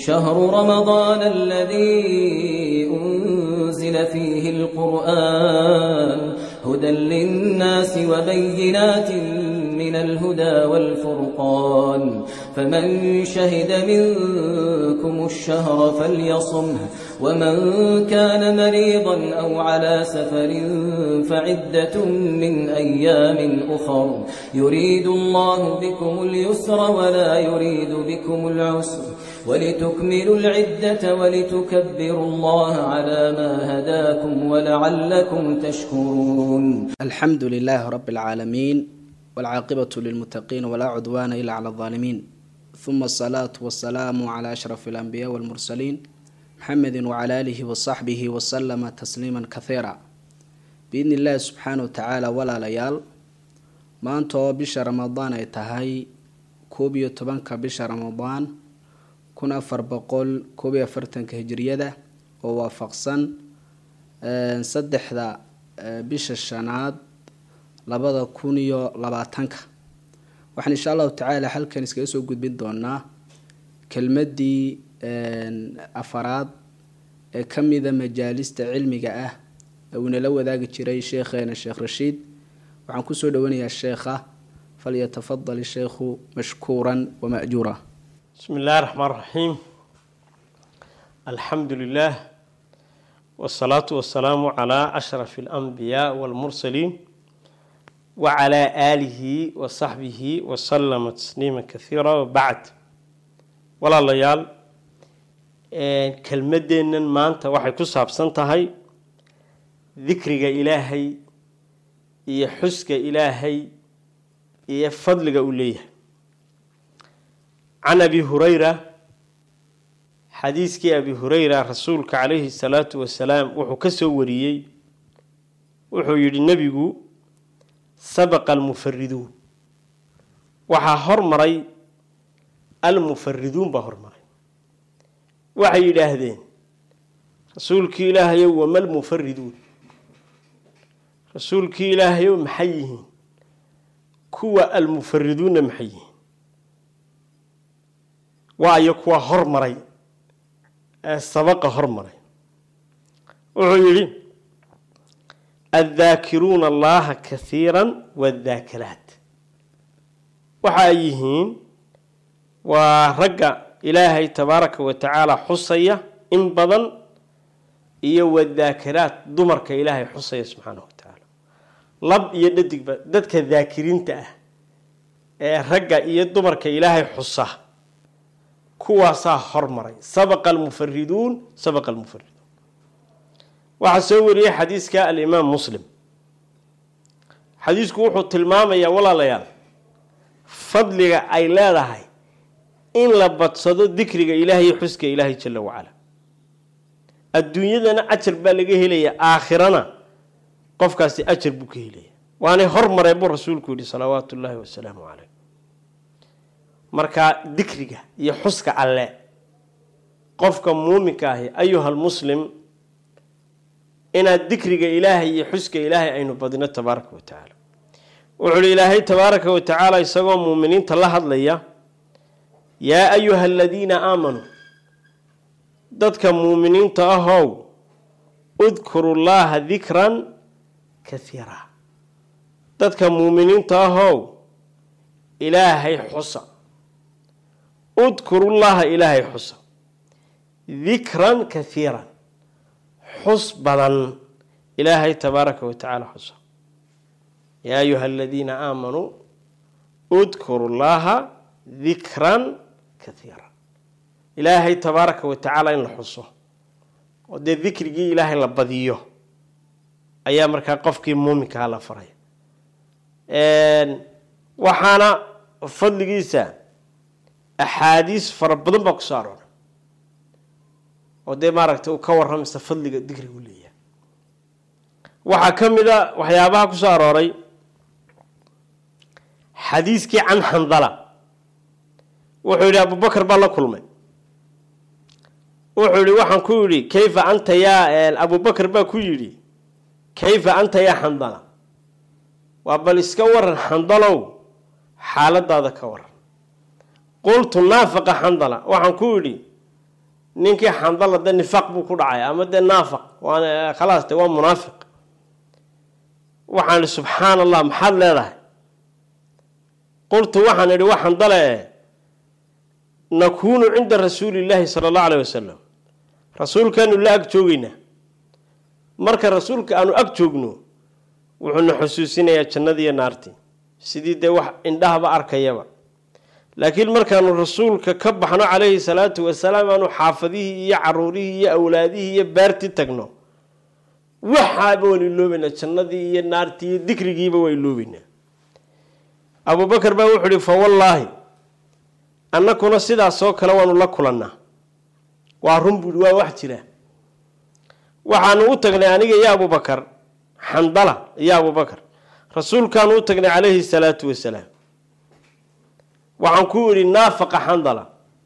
شهر رمضان الذي أنزل فيه القرآن هدى للناس وبينات من الهدى والفرقان فمن شهد منكم الشهر فليصمه ومن كان مريضا أو على سفر فعدة من أيام أخر يريد الله بكم اليسر ولا يريد بكم العسر ولتكملوا العدة ولتكبروا الله على ما هداكم ولعلكم تشكرون الحمد لله رب العالمين والعاقبة للمتقين ولا عدوان إلا على الظالمين ثم الصلاة والسلام على أشرف الأنبياء والمرسلين محمد وعلى آله وصحبه وسلم تسليما كثيرا بإذن الله سبحانه وتعالى ولا ليال maantoo bisha ramadaan ay tahay koob iyo tobanka bisha ramadaan kun afar boqol koob iyo afartanka hijiriyada oo waafaqsan saddexda bisha shanaad labada kun iyo labaatanka waxaan insha allahu tacaala halkan iskaga soo gudbin doonaa kelmadii afaraad ee ka mida majaalista cilmiga ah ee uu inala wadaagi jiray sheekheena sheekh rashiid waxaan kusoo dhowanayaa sheekha falyatafadal isheekhu mashkuuran wamajuura بسم الله الرحمن الرحيم الحمد لله والصلاة والسلام على أشرف الأنبياء والمرسلين وعلى آله وصحبه وسلم تسليما كثيرا وبعد ولا ليال كلمدين ما أنت waxay ku saabsan tahay dikriga ilaahay iyo xuska ilaahay iyo fadliga uu leeyahay can abi hurayra xadiiskii abi hurayra rasuulka calayhi salaatu wasalaam wuxuu ka soo wariyey wuxuu yidhi nebigu sabaqa almufariduun waxaa hormaray almufariduun baa hormaray waxay yidhaahdeen rasuulkii ilaahayow wamalmufariduun rasuulkii ilaahayow maxay yihiin kuwa almufariduunna maxay yihiin waayo kuwa hormaray ee sabaqa hormaray wuxuu yidhi addaakiruuna allaha kasiira wadaakiraat waxa ay yihiin waa ragga ilaahay tabaaraka wa tacaala xusaya in badan iyo wadaakiraat dumarka ilaahay xusaya subxaanahu wa tacaala lab iyo dhadigba dadka daakiriinta ah ee ragga iyo dumarka ilaahay xusa kuwaasaa hormaray sabaqa almufariduun sabaqa almufariduun waxaa soo wariyey xadiiska alimaam muslim xadiisku wuxuu tilmaamayaa walaalayaal fadliga ay leedahay in la badsado dikriga ilaahay iyo xuska ilaahay jala wacala adduunyadana ajar baa laga helaya aakhirana qofkaasi ajar buu ka helaya waanay hormareen buu rasuulku yihi salawaatu ullaahi wasalaamu caleyh marka dikriga iyo xuska alle qofka muuminka ahi ayuhal muslim inaad dikriga ilaahay iyo xuska ilaahay aynu badino tabaaraka wa tacaala wuxuu uhi ilaahay tabaaraka wa tacaala isagoo muuminiinta la hadlaya yaa ayuha aladiina aamanuu dadka muuminiinta ahow udkuru llaha dikran kaiira dadka muuminiinta ahow ilaahay xusa udkurullaha ilaahay xusa dikran kaiiran xus badan ilaahay tabaaraka wa tacaala xusa yaa ayuha aladiina aamanuu udkuru llaha dikran kaiira ilaahay tabaaraka wa tacaala in la xuso oo dee dikrigii ilaahay la badiyo ayaa markaa qofkii muuminkaha la faray waxaana fadligiisa axaadiis fara badan baa kusoo arooray oo dee maaragtay uu ka warramaysa fadliga dikrigu leeyahay waxaa ka mid a waxyaabaha kusoo arooray xadiiskii can xandala wuxuu yidhi abubakar baa la kulmay wuxuu yihi waxaan ku yidhi kayfa anta yaa abubakar baa ku yidhi kayfa anta yaa xandala waa bal iska waran xandalow xaaladaada ka waran qultu naafaqa xandala waxaan ku yidhi ninkii xandala de nifaaq buu ku dhacay ama dee naafaq waan khalaas de waa munaafiq waxaan idhi subxaan allah maxaad leedahay qultu waxaan idhi waa xandale e nakuunu cinda rasuuli illaahi sala allahu alayh wasalam rasuulkaanu la ag joogeynaa marka rasuulka aanu ag joogno wuxuuna xusuusinayaa jannadii iyo naartii sidii dee wax indhahaba arkayaba laakiin markaanu rasuulka ka baxno calayhi salaatu wasalaam aanu xaafadihii iyo caruurihii iyo awlaadihii iyo baartii tagno waxaaba waan iloobeynaa jannadii iyo naartii iyo dikrigiiba waa iloobeynaa abubakar baa wuxuu ihi fa wallaahi annakuna sidaasoo kale waanu la kulannaa waa run buuhi waa wax jira waxaanu u tagnay aniga iyo abubakar xandala iyo abubakar rasuulkaanu u tagnay calayhi salaatu wasalaam waxaan ku idhi naafaqa xandala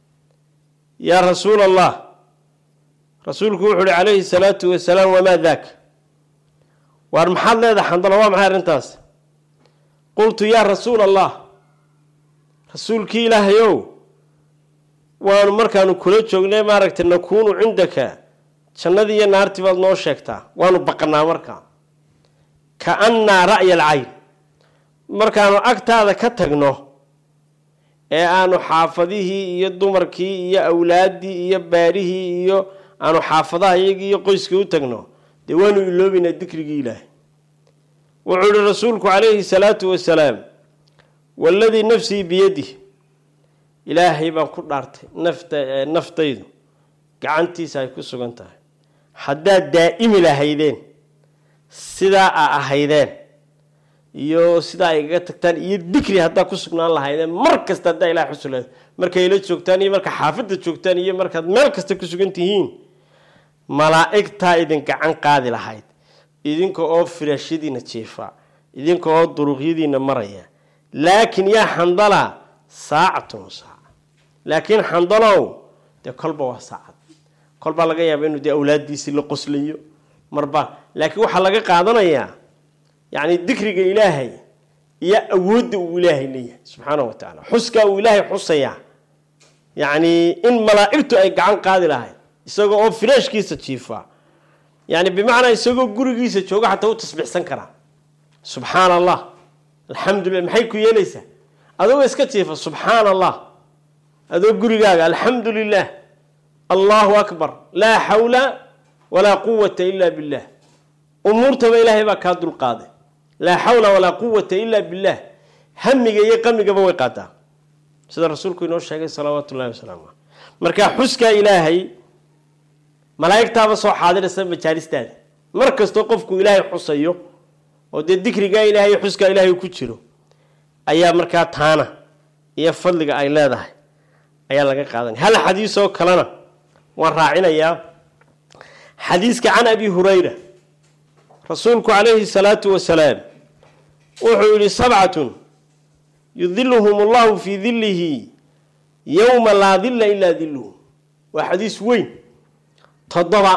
yaa rasuula allah rasuulku wuxuu ihi calayhi salaatu wasalaam wamaa daaka waar maxaad leedahay xandala waa maxay arrintaas qultu yaa rasuula allah rasuulkii ilaahayow waanu markaanu kula joognay maaragtay nakuunu cindaka jannadii iyo naartii baad noo sheegtaa waanu baqanaa markaa ka annaa ra'ya alcayn markaanu agtaada ka tagno ee aanu xaafadihii iyo dumarkii iyo awlaaddii iyo baadhihii iyo aanu xaafadaha iyagii iyo qoyskii u tagno dee waanu iloobeynaa dikrigii ilaahay wuxuu ihi rasuulku calayhi salaatu wasalaam waladii nafsii biyadih ilaahay baan ku dhaartay nafta naftaydu gacantiisa ay ku sugan tahay haddaad daa'imi lahaydeen sidaa a ahaydeen iyo sidaa ay igaga tagtaan iyo dikri haddaad ku sugnaan lahaydeen mar kasta haddaa ilahay xusu lahayd markay la joogtaan iyo marka xaafadda joogtaan iyo markaad meel kasta ku sugan tihiin malaa'igtaa idin gacan qaadi lahayd idinka oo firaashyadiina jiifa idinka oo duruqyadiina maraya laakiin yaa xandala saacatun saaca laakiin xandalow dee kolba waa saacad kolbaa laga yaaba inuu dee awlaadiisii la qoslayo marba laakiin waxaa laga qaadanayaa yacni dikriga ilaahay iyo awoodda uu ilaahay leeyahay subxaanahu wa tacaala xuskaa uu ilaahay xusayaa yacni in malaa'igtu ay gacan qaadi lahayd isagoo oo firaashkiisa jiifa yani bimacnaa isagoo gurigiisa jooga xataa u tasbiixsan karaa subxaan allah alxamdulilah maxay ku yeelaysaa adoo iska jiifa subxaan allah adoo gurigaaga alxamdu lilah allahu akbar laa xawla walaa quwata ila billah umuurtaba ilaahay baa kaa dulqaaday laa xawla walaa quwata ila billah hamiga iyo qamigaba way qaadaa sida rasuulku inoo sheegay salawaatu ullahi wasalaamu aleh marka xuskaa ilaahay malaa'igtaaba soo xaadiraysa majaalistaada mar kastoo qofku ilaahay xusayo oo dee dikrigaa ilaahay iyo xuskaa ilaahay ku jiro ayaa markaa taana iyo fadliga ay leedahay ayaa laga qaadanaya hal xadiisoo kalena waan raacinayaa xadiiska can abi hurayra rasuulku calayhi salaatu wasalaam wuxuu yihi sabcatun yudiluhum allahu fii dilihi yowma laa dila ilaa diluhu waa xadiis weyn toddoba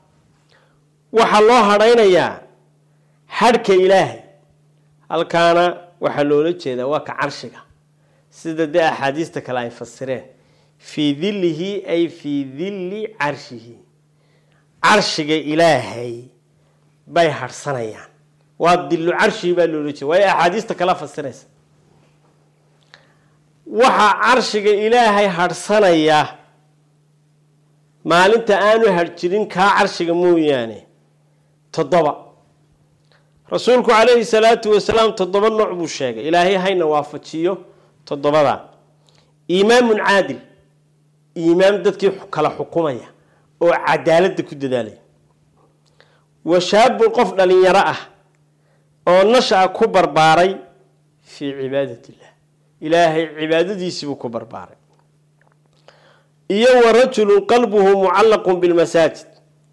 waxaa loo hadhaynayaa hadhka ilaahay halkaana waxaa loola jeedaa waa ka carshiga sida dee axaadiista kale ay fasireen fii dilihi ay fii dilli carshihi carshiga ilaahay bay hadhsanayaan waa dillu carshigi baa loola jeeda waayo axaadiista kala fasiraysa waxaa carshiga ilaahay hadhsanaya maalinta aanu hadhjirin kaa carshiga mooyaane toddoba rasuulku calayhi salaatu wasalaam toddoba nooc buu sheegay ilaahay hayna waafajiyo toddobada iimaamun caadil iimaam dadkii kala xukumaya oo cadaaladda ku dadaalaya wa shaabun qof dhalinyaro ah oo nasha-a ku barbaaray fii cibaadat illah ilaahay cibaadadiisiibuu ku barbaaray iyo wa rajulun qalbuhu mucallaqun bilmasaajid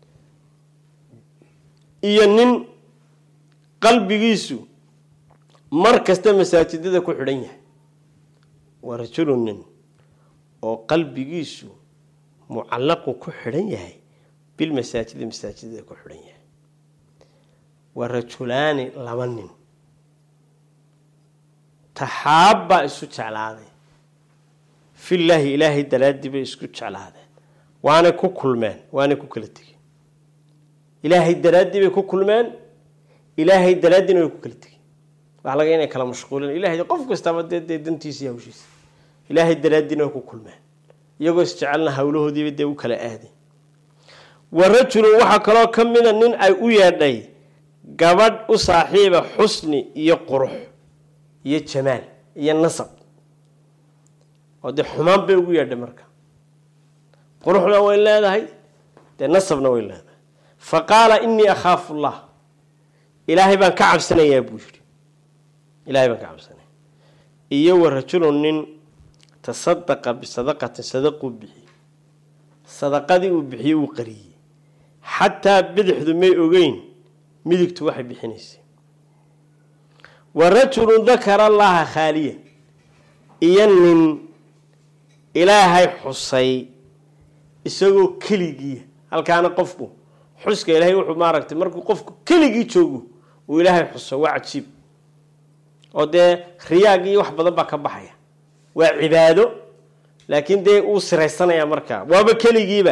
iyo nin qalbigiisu mar kasta masaajidada ku xidhan yahay wa rajulun nin oo qalbigiisu mucallaqun ku xidhan yahay bilmasaajidi masaajidada ku xidhan yahay wa rajulaani laba nin taxaabbaa isu jeclaaday fillaahi ilaahay daraaddii bay isku jeclaadeen waanay ku kulmeen waanay ku kala tegeen ilaahay daraaddii bay ku kulmeen ilaahay daraaddiina way ku kala tegeen waxaa laga inay kala mashquuleen ilahay qof kastaba dee dee dantiisa iyo hawshiisa ilaahay daraaddiina way ku kulmeen iyagoo isjecelna hawlahoodiiba dee u kala aaday wa rajulun waxaa kaloo ka mida nin ay u yeedhay gabadh u saaxiiba xusni iyo qurux iyo jamaal iyo nasab oo dee xumaan bay ugu yeedhay marka quruxna way leedahay dee nasabna way leedahay fa qaala inii akhaafu llah ilaahay baan ka cabsanayaa buu yidhi ilaahay baan ka cabsanaya iyo wa rajulun nin tasadaqa bisadaqatin sadaquu bixiyey sadaqadii uu bixiyey uu qariyey xataa bidixdu may ogeyn midigtu waxay bixinaysay wa rajulun dakara allaha khaaliya iyo nin ilaahay xusay isagoo keligiia halkaana qofku xuska ilaahay wuxuu maaragtay markuu qofku keligii joogo uu ilaahay xuso waa cajiib oo dee riyaagii wax badan baa ka baxaya waa cibaado laakiin dee uu siraysanaya markaa waaba keligiiba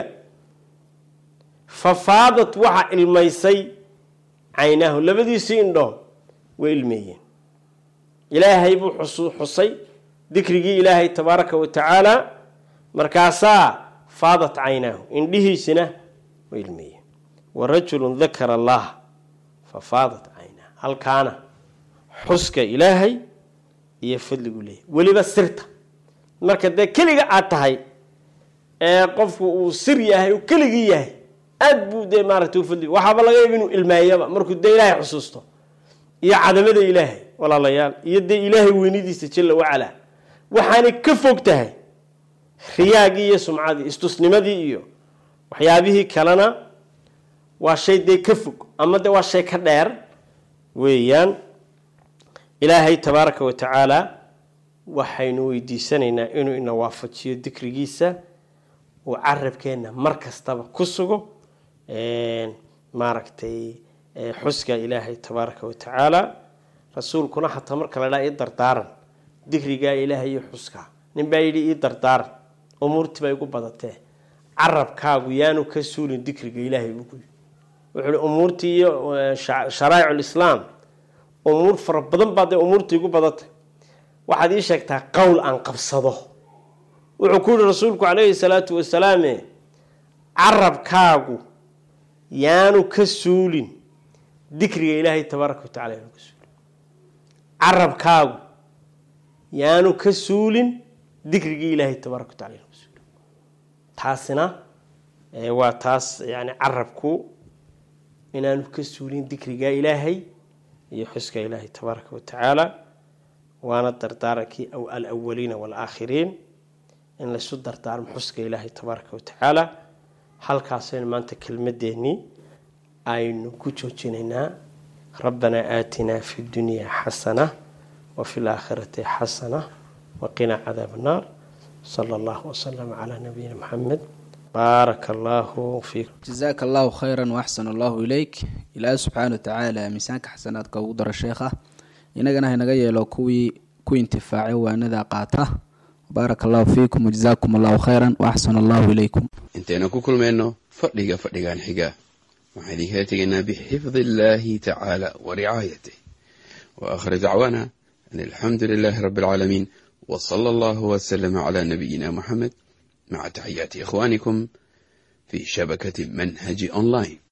fafaadat waxa ilmaysay caynaahu labadiisii indhood way ilmeeyeen ilaahay buu xusay dikrigii ilaahay tabaaraka wa tacaala markaasaa faadat caynaahu indhihiisina way ilmeeyeen wa rajulun dakara allah fa faadat caynaahu halkaana xuska ilaahay iyo fadligu leeyahy weliba sirta marka dee keliga aad tahay ee qofku uu sir yahay uu keligii yahay aad buu dee maaragtay ufadli waxaaba laga yaaba inuu ilmeeyaba markuu dee ilaahay xusuusto iyo cadamada ilaahay walaalayaal iyo dee ilaahay weynidiisa jalla wacalaa waxaanay ka fog tahay riyaagii iyo sumcadii istusnimadii iyo waxyaabihii kalena waa shay dee ka fog ama de waa shay ka dheer weeyaan ilaahay tabaaraka wa tacaala waxaynu weydiisanaynaa inuu ina waafajiyo dikrigiisa uu carabkeenna mar kastaba ku sugo maaragtay xuska ilaahay tabaaraka wa tacaala rasuulkuna xataa marka la dhaa ii dardaaran dikrigaa ilaahay iyo xuskaa nin baa yidhi ii dardaaran umuurtii bay igu badatee carabkaagu yaanu ka suulin dikriga ilaahay buuku wuxuu hi umuurtii iyo sharaa'ic lislaam umuur fara badan baa dee umuurtii igu badatay waxaad ii sheegtaa qowl aan qabsado wuxuu ku yihi rasuulku calayhi salaatu wasalaame carabkaagu yaanu ka suulin dikriga ilaahay tabaaraka wa tacala yaanu ka suulin carabkaagu yaanu ka suulin dikrigii ilaahay tabaaraka wa tacala yaanu ka suulin taasina waa taas yani carabku inaanu ka suulin dikriga ilaahay iyo xuska ilaahay tabaaraka wa tacaala waana dardaarankii alawaliina waalaakhiriin in laysu dardaarmo xuska ilaahay tabaaraka wa tacaala halkaasaynu maanta kelmadeennii aynu ku joojinaynaa rabbanaa aatinaa fi dunyaa xasana wa fi laakhirati xasana waqinaa cadaab annaar sala allahu wasalam calaa nabiyina maxamed baaraka allahu fiikum jazaaka allahu khayran waaxsan allahu ileyk ilaahi subxaana wa tacaala miisaanka xasanaadka ugu daro sheekha inagana haynaga yeelo kuwii ku intifaacay waanada qaata baaraka allahu fiikum wajazaakum allahu khayran waaxsan allahu ileykum intaynu ku kulmayno fadhiga fadhigan xiga waxaan idinkala tegaynaa bixifdi illaahi tacaala wa ricaayatih wa aakhir dacwaana an alxamdu lilaahi rabbi alcaalamiin wa sala allahu wasalama calaa nabiyina muxamed maca taxiyaati ikhwaanikum fi shabakati manhaji online